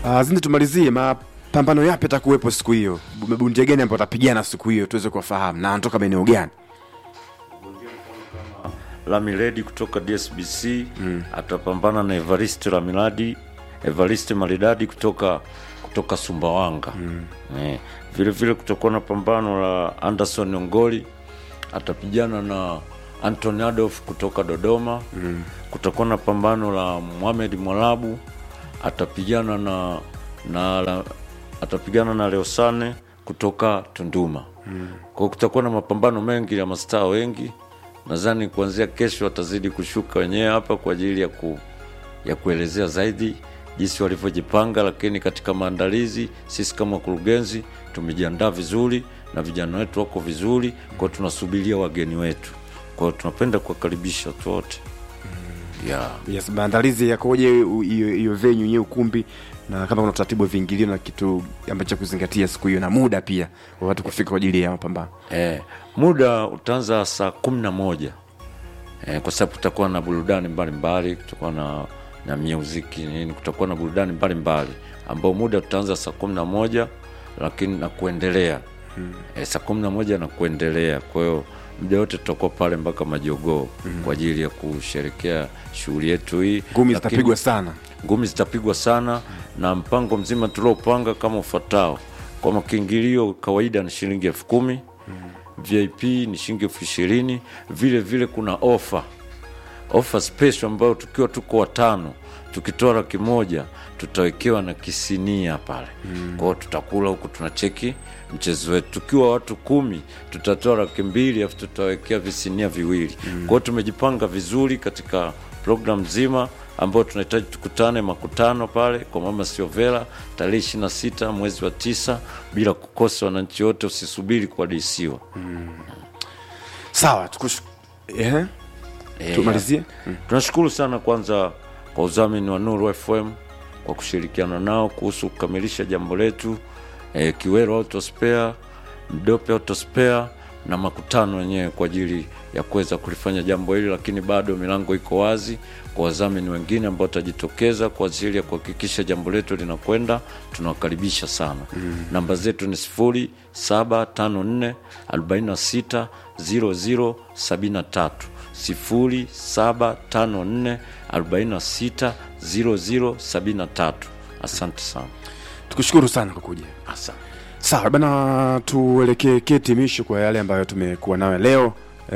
Uh, Zindi, tumalizie mapambano yapi atakuwepo siku hiyo, mabundia gani ambao watapigana siku hiyo tuweze kuwafahamu na anatoka maeneo gani? Lamiledi kutoka DSBC mm. atapambana na Evariste Lamiladi Evariste Maridadi kutoka kutoka Sumbawanga mm. eh, vile vile kutakuwa na pambano la Anderson Ongoli atapigana na Anthony Adolf kutoka Dodoma mm. kutakuwa na pambano la Mohamed Mwalabu atapigana na, na la, atapigana na Leosane kutoka Tunduma mm. kwa kutakuwa na mapambano mengi ya mastaa wengi nadhani kuanzia kesho watazidi kushuka wenyewe hapa kwa ajili ya, ku, ya kuelezea zaidi jinsi walivyojipanga, lakini katika maandalizi sisi kama wakurugenzi tumejiandaa vizuri na vijana wetu wako vizuri, kwa hiyo tunasubiria wageni wetu, kwa hiyo tunapenda kuwakaribisha watu wote yeah. Yes, maandalizi yakoje u- hiyo hiyo venue yenyewe ukumbi, na kama kuna utaratibu wa viingilio na kitu ambacho cha kuzingatia siku hiyo na muda pia wa watu kufika kwa ajili ya mapambano. Eh, muda utaanza saa kumi na moja eh, kwa sababu kutakuwa na burudani mbalimbali, kutakuwa na na muziki nini, kutakuwa na burudani mbalimbali ambao muda utaanza saa kumi na moja lakini na kuendelea hmm. eh, saa kumi na moja na kuendelea. Kwa hiyo muda wote tutakuwa pale mpaka majogoo hmm. kwa ajili ya kusherekea shughuli yetu hii. Ngumi Lakini- zitapigwa sana. ngumi zitapigwa sana na mpango mzima tuliopanga kama ufuatao kwa makiingilio kawaida ni shilingi elfu kumi vip ni shilingi elfu ishirini vile vile kuna ofa ofa special ambayo tukiwa tuko watano tukitoa laki moja tutawekewa na kisinia pale mm. kwao tutakula huku tunacheki mchezo wetu tukiwa watu kumi tutatoa laki mbili afu tutawekea visinia viwili mm. kwao tumejipanga vizuri katika program nzima ambayo tunahitaji tukutane makutano pale kwa mama siovela tarehe ishiri na sita mwezi wa tisa bila kukosa wananchi wote usisubiri kuadisiwa Sawa, tukush... eh? Eh, tumalizie. tunashukuru sana kwanza kwa udhamini wa Nuru FM kwa kushirikiana nao kuhusu kukamilisha jambo letu e, Kiwero Autospare, Mdope Autospare na makutano yenyewe kwa ajili ya kuweza kulifanya jambo hili, lakini bado milango iko wazi kwa wadhamini wengine ambao watajitokeza kwa ajili ya kuhakikisha jambo letu linakwenda. Tunawakaribisha sana mm. Namba zetu ni sifuri saba tano nne arobaini na sita ziro ziro sabini na tatu sifuri saba tano nne arobaini na sita ziro ziro sabini na tatu. Asante sana, Tukushukuru sana kwa kuja. asante. Sawa bana, tuelekee ketimisho kwa yale ambayo tumekuwa nayo leo e,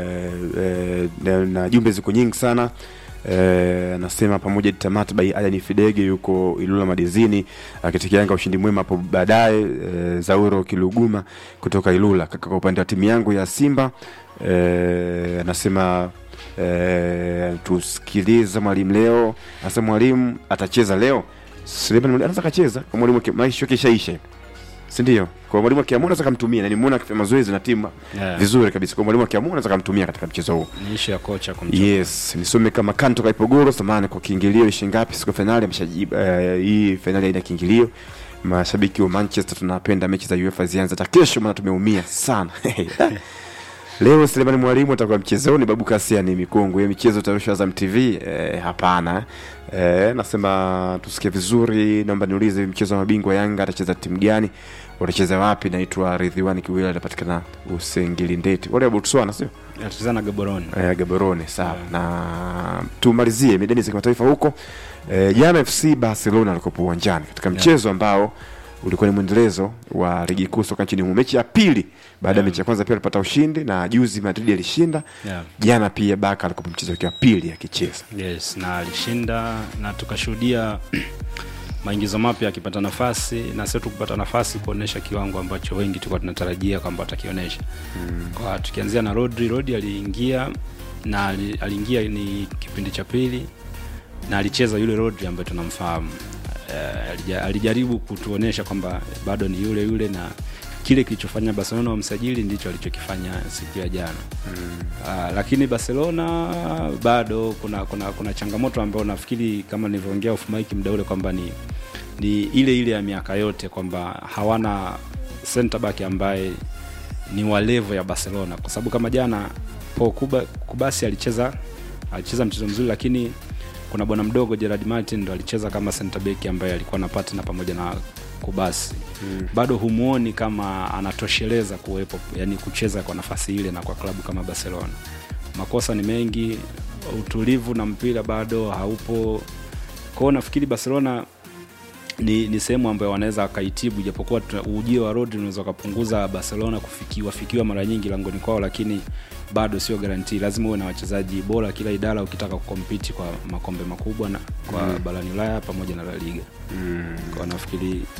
e, na, na jumbe ziko nyingi sana Eh, anasema pamoja tamati by Adan Fidege yuko Ilula Madizini akitikianga ushindi mwema hapo baadaye. E, Zauro Kiluguma kutoka Ilula. Kaka, kwa upande wa timu yangu ya Simba e, anasema e, tusikilize mwalimu leo. Anasema mwalimu atacheza leo. Suleiman Mwalimu anaweza kacheza kwa mwalimu ke- maisha yake ishaisha si ndio? Kwa mwalimu akiamua anaweza kumtumia, na nimeona akifanya mazoezi na timu Yeah. vizuri kabisa. Kwa mwalimu akiamua anaweza kumtumia katika mchezo huu. ni ishu ya kocha kumchagua. Yes, nisome kama Kanto Kaipogoro samani kwa kiingilio ni shilingi ngapi siku ya finali ameshajibu. Uh, hii finali haina kiingilio. Mashabiki wa Manchester tunapenda mechi za UEFA zianze hata kesho, maana tumeumia sana. Leo Selemani Mwalimu atakuwa mchezoni, Babu Kasia ni mikongo ya michezo utarushwa Azam TV. Eh, hapana. Eh, nasema tusikie vizuri, naomba niulize mchezo wa mabingwa Yanga atacheza timu gani? Watacheza wapi? Naitwa Ridhiwani Kiwila, anapatikana Usengili Ndeti. Wale wa Botswana sio? Atacheza na Gaborone. eh, Gaborone sawa. Na tumalizie medani za kimataifa huko eh, jana FC Barcelona alikopo uwanjani katika mchezo ambao ulikuwa ni mwendelezo wa ligi kuu soka nchini humo, mechi ya pili baada ya mechi ya kwanza pia alipata ushindi, na juzi Madrid alishinda. Yeah. Jana pia Barca alikopo mchezo wake wa pili akicheza. Yes, na alishinda na tukashuhudia maingizo mapya akipata nafasi na sio tu kupata nafasi kuonesha kiwango ambacho wengi tulikuwa tunatarajia kwamba atakionyesha. Mm. Kwa tukianzia na Rodri, Rodri aliingia na ali- aliingia ni kipindi cha pili na alicheza yule Rodri ambaye tunamfahamu. Uh, alija, alijaribu kutuonesha kwamba bado ni yule yule na kile kilichofanya Barcelona wamsajili ndicho alichokifanya siku ya jana. Mm. Uh, lakini Barcelona bado kuna kuna kuna changamoto ambayo nafikiri kama nilivyoongea off mic muda ule kwamba ni ni ile ile ya miaka yote kwamba hawana center back ambaye ni wa level ya Barcelona kwa sababu kama jana Paul Kuba, Kubasi alicheza alicheza mchezo mzuri lakini kuna bwana mdogo Gerard Martin ndo alicheza kama center back ambaye alikuwa na partner pamoja na Kubasi mm. bado humuoni kama anatosheleza kuwepo yani kucheza kwa nafasi ile na kwa klabu kama Barcelona makosa ni mengi utulivu na mpira bado haupo kwao nafikiri Barcelona ni, ni sehemu ambayo wanaweza wakaitibu japokuwa tuna- ujio wa Rodri unaweza ukapunguza Barcelona kufikiwa fikiwa mara nyingi langoni kwao, lakini bado sio garanti. Lazima uwe na wachezaji bora kila idara ukitaka kukompiti kwa makombe makubwa na kwa mm. barani Ulaya pamoja na La Liga mm. kwa nafikiri